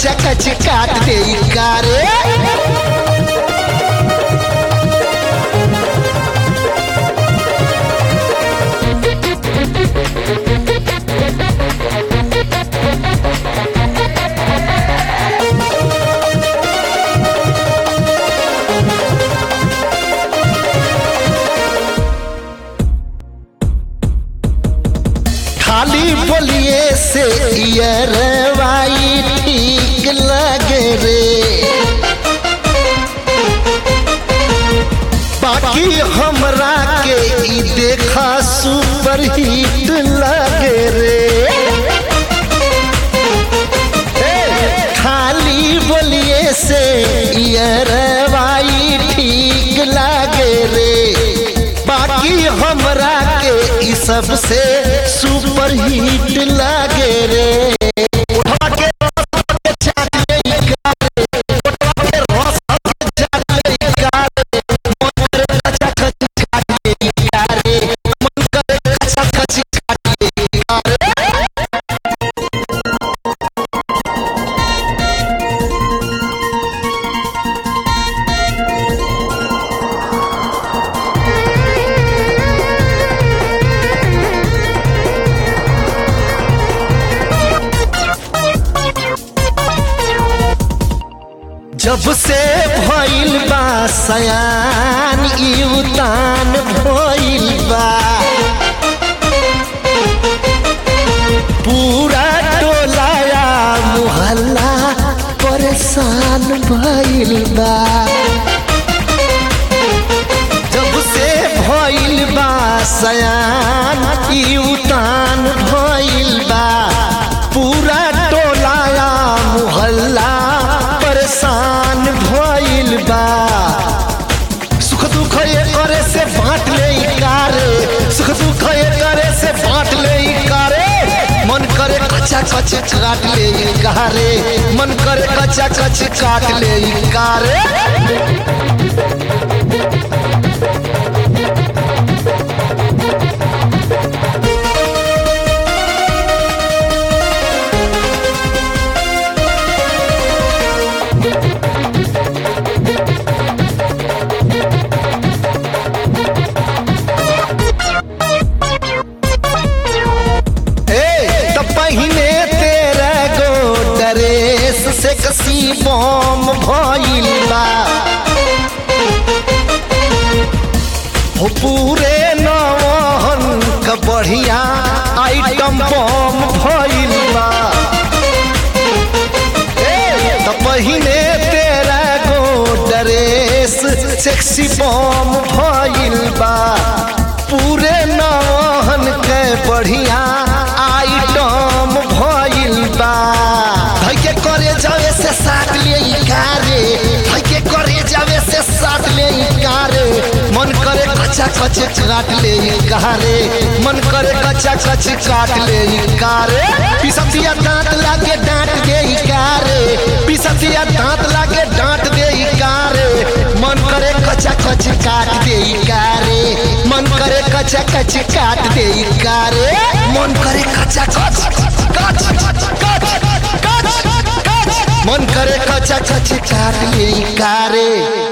कचा कच काट दे कारे खाली बोलिए से यरवाई ठीक लगे रे बाकी हमरा के ई देखा सुपर हिट लगे रे ए, खाली बोलिए से यरवाई ठीक लगे रे बाकी हमरा के ई सबसे सुपर हिट लगे रे उठवा के रस के चाट ले ई गारे, उठवा के रस के चाट ले ई गारे, मन करे कचा कची काट ले ई गारे, मन करे कचा कची काट ले ई गारे। जब से भइल बा सयान ई उतान भइल बा पूरा टोलाया मुहल्ला परेशान भइल बा जब से भइल बा सयान ई उतान भइल बा पूरा टोलाया मुहल्ला परेशान भइल बा सुख दुख ये करे से बांट ले ई कारे सुख दुख ये करे से बांट ले ई कारे मन करे कच्चा कच काट ले ई कारे मन करे कच्चा कच काट ले ई कारे ए त पहिने तेरा गो ड्रेस से कसी बम भइल बा हो पूरे नवन क बढ़िया आइटम बम भइल बा ए त पहिने तेरा गो ड्रेस सेक्सी बम भइल बा पूरे नवन के बढ़िया आइटम भइल बा धैके करे जावे से साथ ले ई कारे धैके करे जावे से साथ ले ई कारे मन करे कच्चा कच काट ले ई कारे मन करे कच्चा कच काट ले ई कारे पिसतिया दांत लागे डांट दे ई कारे पिसतिया दांत लागे डांट दे ई कारे मन करे कच्चा कच काट दे ई कारे मन करे कच्चा कच काट दे ई कारे मन करे कच्चा कच कच कच कच कच मन करे कच्चा कच काट ले ई कारे